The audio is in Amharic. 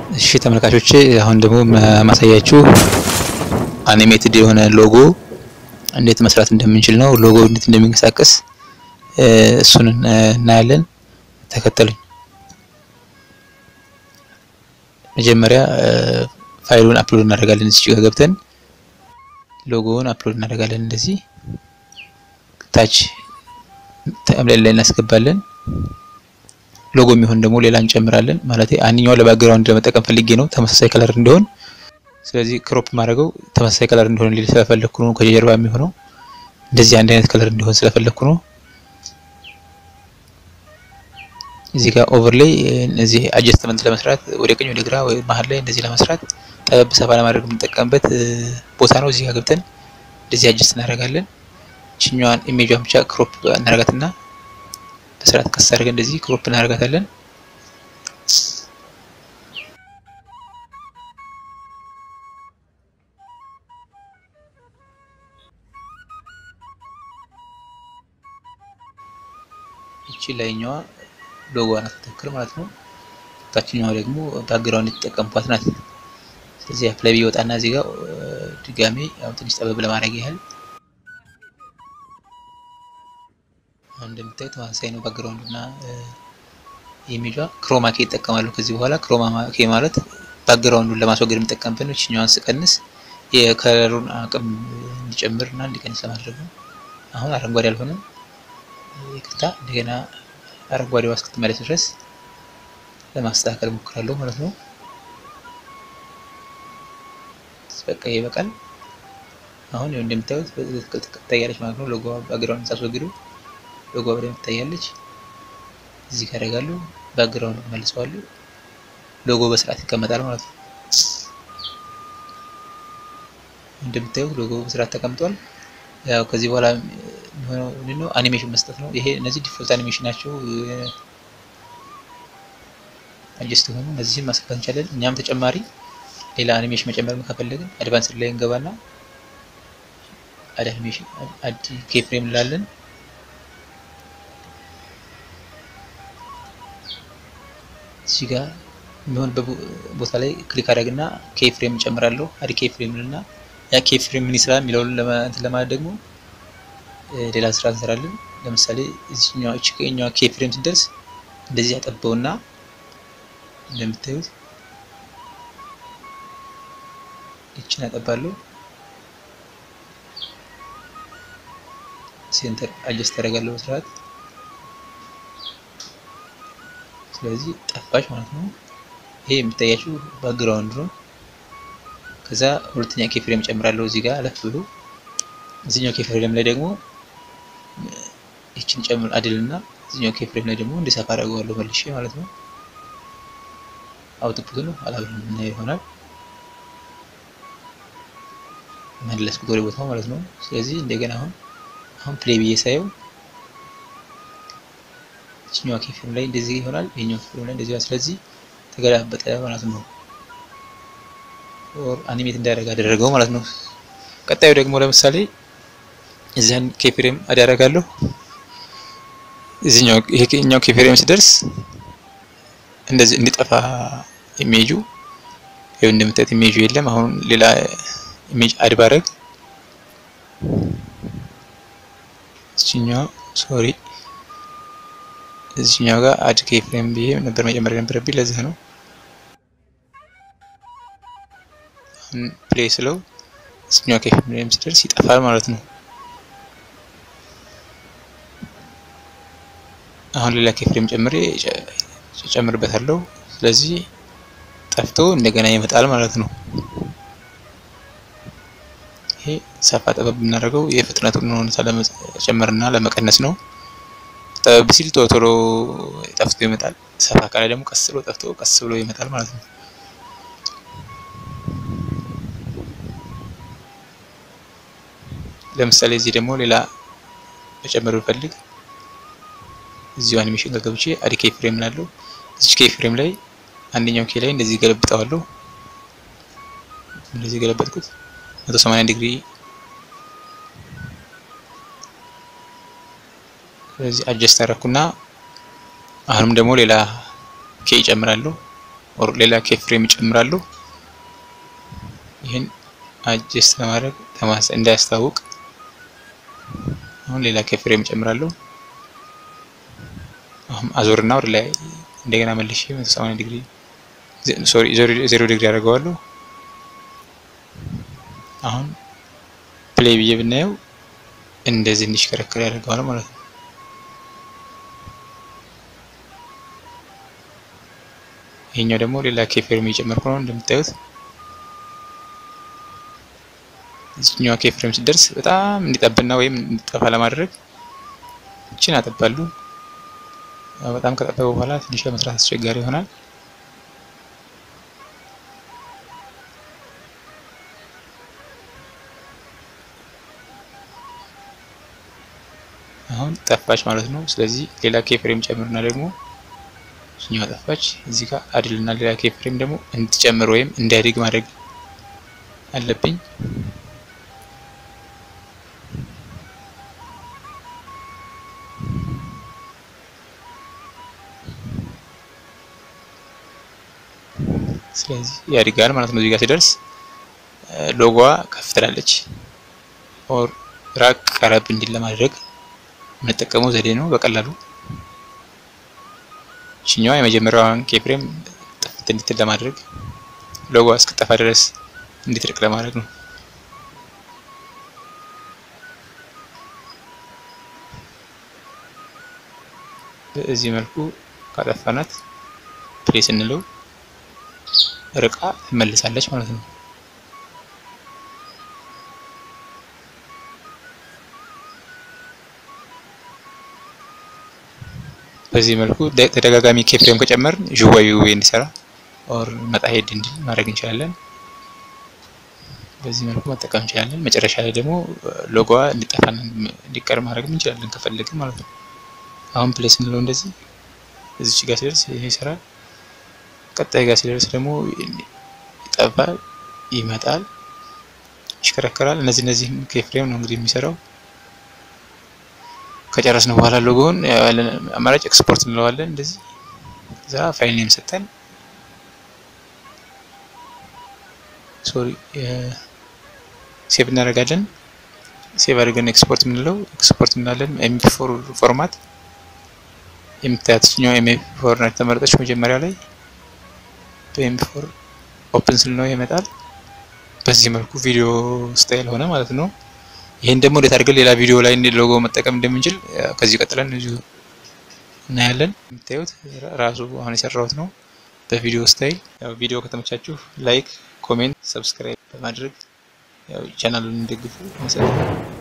እሺ ተመልካቾቼ አሁን ደግሞ ማሳያችሁ አኒሜትድ የሆነ ሎጎ እንዴት መስራት እንደምንችል ነው። ሎጎ እንዴት እንደሚንቀሳቀስ እሱን እናያለን። ተከተሉኝ። መጀመሪያ ፋይሉን አፕሎድ እናደርጋለን። እዚህ ጋር ገብተን ሎጎውን አፕሎድ እናደርጋለን። እንደዚህ ታች ተምሌል ላይ እናስገባለን። ሎጎ የሚሆን ደግሞ ሌላ እንጨምራለን። ማለት አንኛው ለባክግራውንድ ለመጠቀም ፈልጌ ነው ተመሳሳይ ከለር እንዲሆን። ስለዚህ ክሮፕ ማድረገው ተመሳሳይ ከለር እንዲሆን ሊል ስለፈለኩ ነው። ከጀርባ የሚሆነው እንደዚህ አንድ አይነት ከለር እንዲሆን ስለፈለኩ ነው። እዚህ ጋር ኦቨርሌይ እዚህ አጀስትመንት ለመስራት ወደ ቀኝ ወደ ግራ ወይ መሀል ላይ እንደዚህ ለመስራት ጠበብ ሰፋ ለማድረግ የምንጠቀምበት ቦታ ነው። እዚህ ጋር ገብተን እንደዚህ አጀስት እናደርጋለን። ችኛዋን ኢሜጇን ብቻ ክሮፕ እናደርጋትና በስርዓት ቀስ አድርገን እንደዚህ ክሮፕ እናደርጋታለን። ይቺ ላይኛዋ ሎጎ ናት ትክክል ማለት ነው። ታችኛዋ ደግሞ ባክግራውንድ የተጠቀምኳት ናት። ስለዚህ አፕላይ ቢወጣና እዚህ ጋር ድጋሜ ያው ትንሽ ጠበብ ለማድረግ ያህል አሁን እንደምታዩት ተመሳሳይ ነው። ባክግራውንድ እና ኢሜጇ ክሮማ ኬ ይጠቀማሉ። ከዚህ በኋላ ክሮማ ኬ ማለት ባክግራውንዱን ለማስወገድ የምጠቀምበት ነው። እችኛዋን ስቀንስ የከለሩን አቅም እንዲጨምር እና እንዲቀንስ ለማድረግ ነው። አሁን አረንጓዴ አልሆነም፣ ይቅርታ። እንደገና አረንጓዴዋ እስክትመለስ ድረስ ለማስተካከል ሞክራለሁ ማለት ነው። በቃ ይበቃል። አሁን ይኸው እንደምታዩት ትታያለች ማለት ነው። ሎጎ ባክግራውንድ ሳስወግዱ ሎጎ በደንብ ትታያለች። እዚህ ጋር ያደርጋሉ፣ ባክግራውንድ መልሰዋሉ፣ ሎጎ በስርዓት ይቀመጣል ማለት ነው። እንደምታዩት ሎጎ በስርዓት ተቀምጧል። ያው ከዚህ በኋላ የሚሆነው ምንድነው አኒሜሽን መስጠት ነው። ይሄ እነዚህ ዲፎልት አኒሜሽን ናቸው። አጀስት ሆኑ እነዚህን ማስገባት እንችላለን። እኛም ተጨማሪ ሌላ አኒሜሽን መጨመር ከፈለግን አድቫንስድ ላይ እንገባና አድ አኒሜሽን አድ ኬፍሬም እንላለን። እዚህ ጋር የሚሆንበት ቦታ ላይ ክሊክ አድርግና ኬፍሬም እንጨምራለሁ። አድ ኬፍሬም እና ያ ኬፍሬም ምን ይስራል የሚለውን ለማለት ደግሞ ሌላ ስራ እንሰራለን። ለምሳሌ እዚህኛው እቺ ከኛው ኬፍሬም ስንደርስ እንደዚህ ያጠበውና እንደምታዩት እችን ያጠባለሁ። ሴንተር አጀስት አደርጋለሁ በስርዓት። ስለዚህ ጠፋች ማለት ነው። ይሄ የሚታያችሁ ባክግራውንድ ነው። ከዛ ሁለተኛ ኬፍሬም ጨምራለሁ እዚህ ጋር አለፍ ብሎ እዚህኛው ኬፍሬም ላይ ደግሞ ይችን ጨምር አድልና እዚህኛው ኬፍሬም ላይ ደግሞ እንዲሰፋ አደርገዋለሁ መልሼ ማለት ነው። አውትፑት ነው አላብረን የምናየው ይሆናል። መለስኩት ወደ ቦታው ማለት ነው። ስለዚህ እንደገና አሁን አሁን ፕሌይ ብዬ ሳየው ይችኛዋ ኬፍሬም ላይ እንደዚህ ይሆናል፣ ይሄኛው ኬፍሬም ላይ እንደዚህ ስለዚህ ተገላበጠ ማለት ነው። ኦር አኒሜት እንዳደረገ አደረገው ማለት ነው። ቀጣዩ ደግሞ ለምሳሌ እዚያን ኬፍሬም አዳረጋለሁ እዚህኛው ይሄኛው ኬፍሬም ሲደርስ እንደዚህ እንዲጠፋ ኢሜጁ ይኸው እንደምታዩት ኢሜጁ የለም። አሁን ሌላ ኢሜጅ አድ ባረግ እዚህኛው ሶሪ እዚህኛው ጋር አድ ኬፍሬም ብዬ ነበር መጨመር የነበረብኝ ለዚህ ነው። አሁን ፕሌይ ስለው እዚህኛው ኬፍሬም ሲደርስ ይጠፋል ማለት ነው። አሁን ሌላ ኬፍሬም ጨምሬ ጨምርበታለሁ። ስለዚህ ጠፍቶ እንደገና ይመጣል ማለት ነው። ይሄ ሰፋ ጠበብ የምናደርገው የፍጥነቱን ሁኔታ ለመጨመርና ለመቀነስ ነው። ጠበብ ሲል ቶሎ ቶሎ ጠፍቶ ይመጣል። ሰፋ ካለ ደግሞ ቀስ ብሎ ጠፍቶ ቀስ ብሎ ይመጣል ማለት ነው። ለምሳሌ እዚህ ደግሞ ሌላ መጨመር ብፈልግ እዚሁ አኒሜሽን ጋር ገብቼ አድ ኬ ፍሬም ላለው እዚች ኬ ፍሬም ላይ አንደኛው ኬ ላይ እንደዚህ ገለብጠዋለሁ። እንደዚህ ገለበጥኩት 180 ዲግሪ። ስለዚህ አጀስት አደረኩና አሁንም ደግሞ ሌላ ኬ ይጨምራለሁ። ኦር ሌላ ኬፍሬም ይጨምራሉ። ይህን አጀስት ለማድረግ እንዳያስታውቅ አሁን ሌላ ኬፍሬም ይጨምራለሁ። አሁን አዞርና ወደ ላይ እንደገና መልሼ 180 ዲግሪ ሶሪ ዜሮ ዲግሪ አደርገዋለሁ። አሁን ፕሌይ ብዬ ብናየው እንደዚህ እንዲሽከረከር ያደርገዋል ማለት ነው። ይሄኛው ደግሞ ሌላ ኬፍሬም እየጨመርኩ ነው እንደምታዩት። እዚህኛዋ ኬፍሬም ሲደርስ በጣም እንዲጠብና ወይም እንዲጠፋ ለማድረግ እችን አጠባሉ። በጣም ከጠበበ በኋላ ትንሽ ለመስራት አስቸጋሪ ይሆናል። አሁን ጠፋች ማለት ነው። ስለዚህ ሌላ ኬፍሬም ጨምርና ደግሞ እኛው ጠፋች። እዚህ ጋር አድልና ሌላ ኬፍሬም ደግሞ እንድትጨምር ወይም እንዲያድግ ማድረግ አለብኝ። ስለዚህ ያድጋል ማለት ነው። እዚህ ጋር ሲደርስ ሎጎዋ ከፍ ትላለች። ኦር ራቅ ቀረብ እንዲል ለማድረግ የምንጠቀመው ዘዴ ነው። በቀላሉ እችኛዋ የመጀመሪያዋን ኬፍሬም ጥፍት እንድትል ለማድረግ ሎጎዋ እስክጠፋ ድረስ እንዲትርቅ ለማድረግ ነው። በዚህ መልኩ ካጠፋናት ፕሌስ እንለው ርቃ ትመልሳለች ማለት ነው። በዚህ መልኩ ተደጋጋሚ ኬፍሬም ከጨመርን ዥዋዊ እንዲሰራ ኦር መጣ ሄድ እንዲል ማድረግ እንችላለን። በዚህ መልኩ መጠቀም እንችላለን። መጨረሻ ላይ ደግሞ ሎጎዋ እንዲጠፋና እንዲቀር ማድረግም እንችላለን ከፈለግን ማለት ነው። አሁን ፕሌስ እንለው እንደዚህ እዚች ጋር ሲደርስ ይሄ ይሰራል። ቀጣይ ጋር ሲደርስ ደግሞ ይጠፋል፣ ይመጣል፣ ይሽከረከራል። እነዚህ እነዚህ ኬፍሬም ነው እንግዲህ የሚሰራው። ከጨረስን በኋላ ሎጎውን ያለን አማራጭ ኤክስፖርት እንለዋለን። እንደዚህ እዛ ፋይል ኔም ሰጠን ሶሪ ሴቭ እናደርጋለን። ሴቭ አድርገን ኤክስፖርት የምንለው ኤክስፖርት እንላለን። ኤምፒ ፎር ፎርማት የምታያት ኛው ኤምፒ ፎር ናት ተመረጠች መጀመሪያ ላይ በኤምፒ ፎር ኦፕን ስል ነው ይመጣል። በዚህ መልኩ ቪዲዮ ስታይል ሆነ ማለት ነው። ይህን ደግሞ እንዴት አድርገን ሌላ ቪዲዮ ላይ ሎጎ መጠቀም እንደምንችል ከዚህ ቀጥለን እዚሁ እናያለን። የምታዩት ራሱ አሁን የሰራሁት ነው በቪዲዮ ስታይል። ያው ቪዲዮ ከተመቻችሁ ላይክ፣ ኮሜንት፣ ሰብስክራይብ በማድረግ ያው ቻናሉን እንደግፉ።